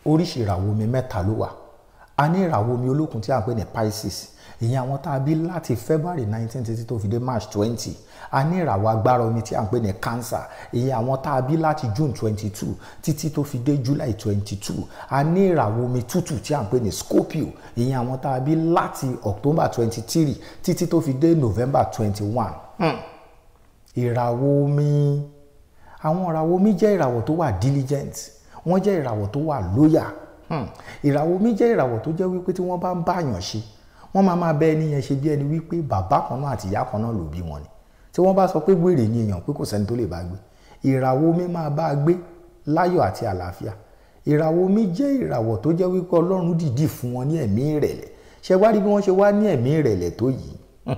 oríṣi ìràwọ̀ omi mẹ́ta ló wà a ní ìràwọ̀ omi olókun tí a ń pè ní Pisces ìyẹn àwọn tá a bí láti February nineteen títí tó fi dé March twenty a ní ìràwọ̀ agbára omi tí a ń pè ní Cancer ìyẹn àwọn tá a bí láti June twenty two títí tó fi dé July twenty two a ní ìràwọ̀ omi tútù tí a ń pè ní Scorpio ìyẹn àwọn tá a bí láti October twenty three títí tó fi dé November twenty one ìràwọ̀ omi àwọn ìràwọ̀ omi jẹ́ ìràwọ̀ tó wà diligent wọ́n jẹ́ ìràwọ̀ tó wà loyal ìràwọ̀ omi jẹ́ ìràwọ̀ tó jẹ́ wípé tí wọ́n bá ń báyàn ṣe wọ́n máa máa bẹ ẹni yẹn ṣe bí ẹni wípé bàbá kan náà àti ìyá kan náà ló bí wọn ni tí wọ́n bá sọ pé wèrè ni èèyàn pé kò sẹ́ni tó lè bá gbé ìràwọ̀ omi máa bá a gbé láyọ̀ àti àlàáfíà ìràwọ̀ omi jẹ́ ìràwọ̀ tó jẹ́ wípé ọlọ́run dìdí fún wọn ní ẹ̀mí ìrẹ̀lẹ̀ ṣe wá rí bí wọ́n ṣe wá ní ẹ̀mí ìrẹ̀lẹ̀ tó yìí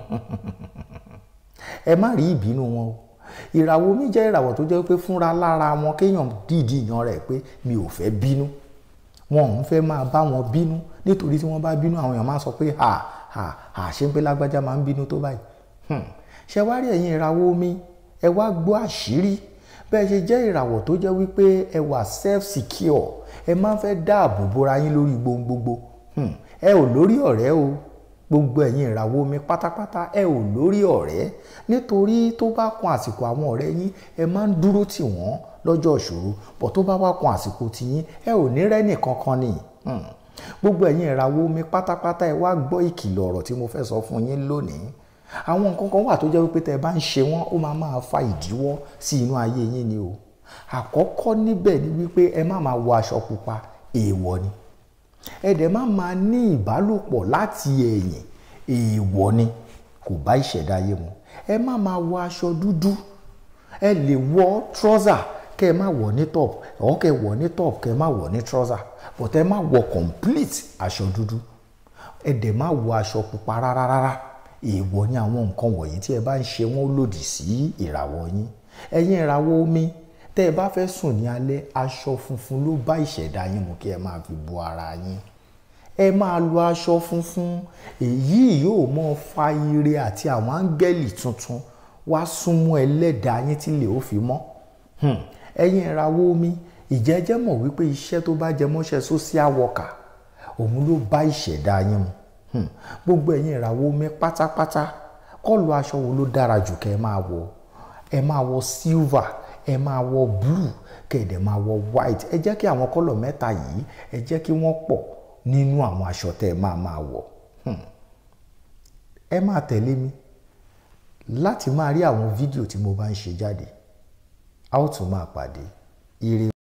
ẹ má rí ìbínú wọn o ìràwọ̀ omi jẹ́ ìràwọ̀ tó jẹ́ pé fúnra lára wọn kéèyàn dìdí yan rẹ̀ pé mi ò fẹ́ bínú wọn ò ń fẹ́ máa bá wọn bínú nítorí tí wọ́n bá bínú àwọn èèyàn máa sọ pé ha ha ha ṣé ń pé lágbájá máa ń bínú tó báyìí ṣe wá rí ẹ̀yin ìràwọ̀ omi ẹ wá gbọ́ àṣírí bẹ́ẹ̀ ṣe jẹ́ ìràwọ̀ tó jẹ́ wípé ẹ wà self secure ẹ máa ń fẹ́ dáàbò bora yín lórí gbogbogbo ẹ ò lórí ọ̀rẹ́ o gbogbo ẹ̀yin ìràwọ̀ omi pátápátá ẹ ò lórí ọ̀rẹ́ nítorí tó bá kan àsìkò àwọn ọ̀rẹ́ yín ẹ máa ń dúró tì wọ́n lọ́jọ́ ìṣòro bọ̀ tó bá wá kan àsìkò tiyín ẹ ò ní rẹ́nì kankan ni gbogbo ẹ̀yin ìràwọ̀ omi pátápátá ẹ wá gbọ́ ìkìlọ̀ ọ̀rọ̀ tí mo fẹ́ sọ fún yín lónìí àwọn nǹkan kan wà tó jẹ́ wípé tẹ́ ẹ bá ń ṣe wọ́n ó máa máa fa ìdíwọ́ sí inú ayé yín ni o àkọ́kọ́ níbẹ̀ ni wípé ẹ má máa wọ aṣọ pupa èèwọ̀ ni ẹ dẹ̀ má máa ní ìbálòpọ̀ láti ẹ̀yìn èèwọ̀ ni kò bá ìṣẹ̀dá ayé mu ẹ má máa wọ aṣọ dúdú ẹ lè wọ trọ́zà kẹ́ ẹ má wọ̀ ní top ọ̀ kẹ́ ẹ wọ̀ ní top kẹ́ ẹ má wọ̀ ní trọ́zà but ẹ má wọ complete aṣọ dúdú ẹ dẹ̀ má wọ aṣọ pupa rárá rárá èèwọ̀ ni àwọn nǹkan wọ̀nyí tí ẹ bá ń ṣe wọ́n lòdì sí ìràwọ̀ yín ẹ̀yin ìràwọ̀ omi tẹ́ ẹ bá fẹ́ sùn ní alẹ́ aṣọ funfun ló bá ìṣẹ̀dá yín mu kí ẹ máa fi bo ara yín ẹ máa lo aṣọ funfun èyí yóò mọ fa ire àti àwọn áńgẹ́lì tuntun wá súnmọ́ ẹlẹ́dàá yín tí lè ó fi mọ́ ẹ̀yin ìràwọ̀ omi ìjẹ́jẹ́ mọ̀ wípé iṣẹ́ tó bá jẹ mọ́ṣẹ́ social worker òun ló bá ìṣẹ̀dá yín mu gbogbo ẹ̀yin ìràwọ̀ omi pátápátá kọ́ọ̀lù aṣọ wo ló dára jù kẹ́ ẹ máa wọ ẹ máa wọ silver ẹ máa wọ blue kẹ́ ẹ dẹ̀ máa wọ white ẹ jẹ́ kí àwọn kọ́lọ̀ mẹ́ta yìí ẹ jẹ́ kí wọ́n pọ̀ nínú àwọn aṣọ tẹ́ ẹ máa máa wọ̀ ẹ máa tẹ̀lé mi láti máa rí àwọn fídíò tí mo bá ń ṣe jáde a ó tún máa pàdé ire.